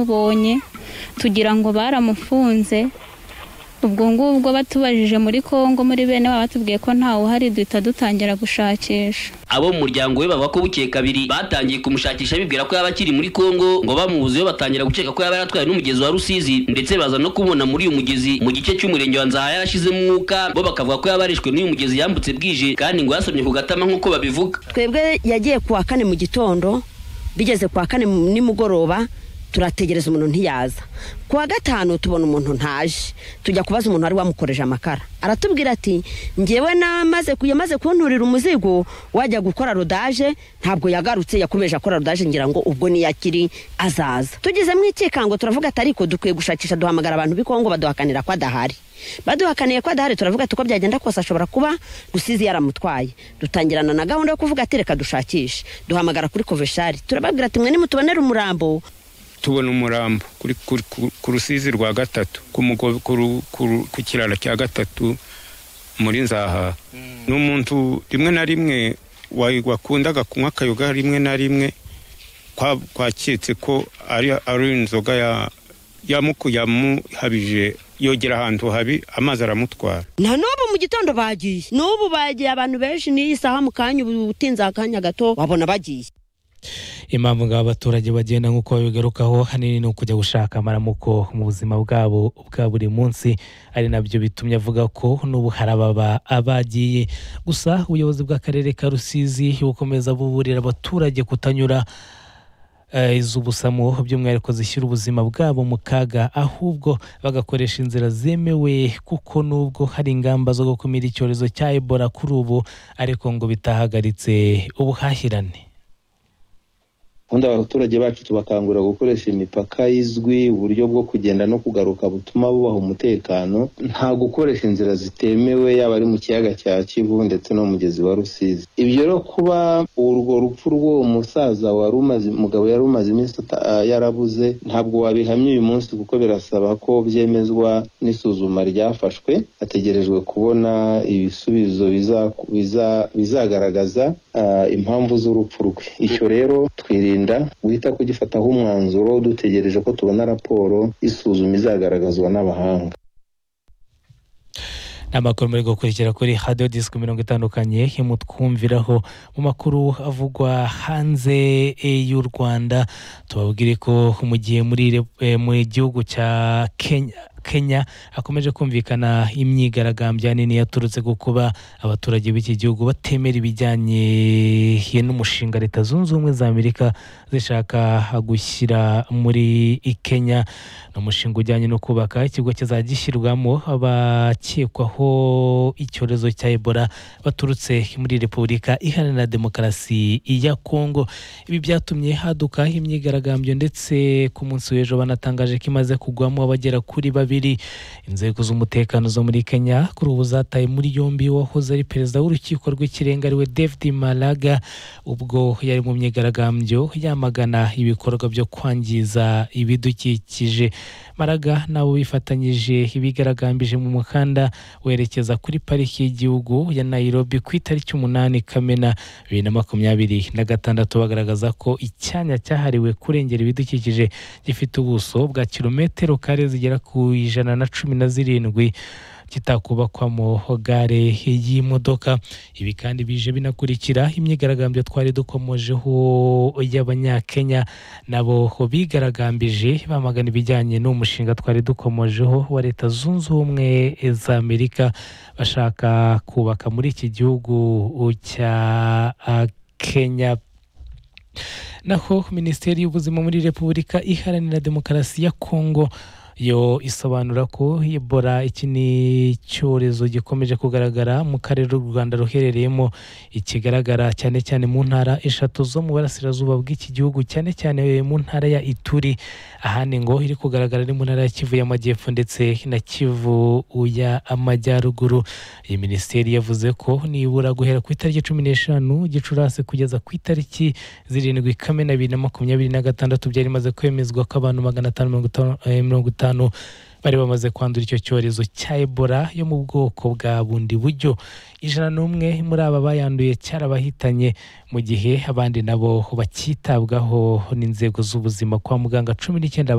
twamubonye tugira ngo baramufunze ubwo ngubwo batubajije muri kongo muri bene baba batubwiye ko ntawe uhari duhita dutangira gushakisha abo mu muryango we bavuga ko bukeye kabiri batangiye kumushakisha bibwira ko yaba akiri muri Kongo ngo bamubuze batangira gukeka ko yaba yaratwaye n'umugezi wa Rusizi ndetse baza no kubona muri uyu mugezi mu gice cy'umurenge wa Nzaha yarashizemo umwuka bo bakavuga ko yaba yarishwe n'uyu mugezi yambutse bwije kandi ngo yasomye ku gatama nk'uko babivuga twebwe yagiye kuwa kane mu gitondo bigeze kuwa kane nimugoroba turategereza umuntu ntiyaza kuwa gatanu tubona umuntu ntaje tujya kubaza umuntu wari wamukoreje amakara aratubwira ati ngewe namaze yamaze kunturira umuzigo wajya gukora rodaje ntabwo yagarutse yakomeje akora rodaje ngira ngo ubwo niyo akiri azaza tugezemo ikikango turavuga ati ariko dukwiye gushakisha duhamagara abantu b'ikongo baduhakanira ko adahari baduhakaniye ko adahari turavuga ati uko byagenda kose ashobora kuba rusizi yaramutwaye dutangirana na gahunda yo kuvuga ati reka dushakishe duhamagara kuri koveshari turababwira ati mwe nimutubonere umurambo tubona umurambo ku rusizi rwa gatatu ku kiraro cya gatatu muri nzaha ni umuntu rimwe na rimwe wakundaga kunywa akayoga rimwe na rimwe twaketse ko ari inzoga yamuhabije yogera ahantu habi amazi aramutwara na n'ubu mu gitondo bagiye n'ubu bagiye abantu benshi n'iyi saha mu kanya ubu utinze akanya gato wabona bagiye impamvu ngo abaturage bagenda nk'uko babigarukaho ahanini ni ukujya gushaka amaramuko mu buzima bwabo bwa buri munsi ari nabyo bitumye avuga ko n'ubu hari ababa abagiye gusa ubuyobozi bw'akarere ka rusizi bukomeza buburira abaturage kutanyura iz'ubusamo by'umwihariko zishyira ubuzima bwabo mu kaga ahubwo bagakoresha inzira zemewe kuko nubwo hari ingamba zo gukumira icyorezo cya ebola kuri ubu ariko ngo bitahagaritse ubuhahirane ubundi abaturage bacu tubakangurira gukoresha imipaka izwi uburyo bwo kugenda no kugaruka butuma bubaha umutekano nta gukoresha inzira zitemewe yaba ari mu kiyaga cya kivu ndetse no mu mugezi wa rusizi ibyo rero kuba urwo rupfu rw'uwo musaza wari umaze umugabo yari umaze iminsi yarabuze ntabwo wabihamya uyu munsi kuko birasaba ko byemezwa n'isuzuma ryafashwe hategerejwe kubona ibisubizo bizagaragaza impamvu z'urupfu rwe icyo rero twirinde guhita kugifataho umwanzuro dutegereje ko tubona raporo isuzuma izagaragazwa n'abahanga ni amakuru muri gukurikira kuri hadiyo disiki mirongo itandukanye mutwumviraho mu makuru avugwa hanze y'u rwanda tubabwire ko mu gihe mu gihugu cya kenya kenya hakomeje kumvikana imyigaragambyo nini yaturutse ku kuba abaturage b'iki gihugu batemera ibijyanye n'umushinga leta zunze ubumwe za amerika zishaka gushyira muri kenya ni umushinga ujyanye no kubaka ikigo kizajya gishyirwamo abakekwaho icyorezo cya ebola baturutse muri repubulika iharanira demokarasi ya kongo ibi byatumye haduka imyigaragambyo ndetse ku munsi w'ejo banatangaje ko imaze kugwamo abagera kuri babiri inzego z'umutekano zo muri kenya kuri ubu zataye muri yombi wahoze ari perezida w'urukiko rw'ikirenga ariwe david malaga ubwo yari mu myigaragambyo yamagana ibikorwa byo kwangiza ibidukikije maraga nabo bifatanyije ibigaragambije mu muhanda werekeza kuri pariki y'igihugu ya nairobi ku itariki umunani kamena bibiri na makumyabiri na gatandatu bagaragaza ko icyanya cyahariwe kurengera ibidukikije gifite ubuso bwa kilometero kare zigera ku ijana na cumi na zirindwi kitakubakwamo gare y'imodoka ibi kandi bije binakurikira imyigaragambyo twari dukomojeho y'abanyakenya nabo bigaragambije bamagana ibijyanye n'umushinga twari dukomojeho wa leta zunze ubumwe za amerika bashaka kubaka muri iki gihugu cya kenya naho minisiteri y'ubuzima muri repubulika iharanira demokarasi ya kongo yo isobanura ko ebola iki ni icyorezo gikomeje kugaragara mu karere u rwanda ruherereyemo ikigaragara cyane cyane mu ntara eshatu zo mu burasirazuba bw'iki gihugu cyane cyane mu ntara ya ituri ahandi ngo iri kugaragara ni mu ntara ya kivu y'amajyepfo ndetse na kivu ya amajyaruguru iyi minisiteri yavuze ko nibura guhera ku itariki cumi n'eshanu gicurasi kugeza ku itariki zirindwi kamena bibiri na makumyabiri na gatandatu byari bimaze kwemezwa ko abantu magana atanu mirongo itanu bari bamaze kwandura icyo cyorezo cya ebola yo mu bwoko bwa bundi buryo ijana n'umwe muri aba bayanduye cyarabahitanye mu gihe abandi nabo bakitabwaho n'inzego z'ubuzima kwa muganga cumi n'icyenda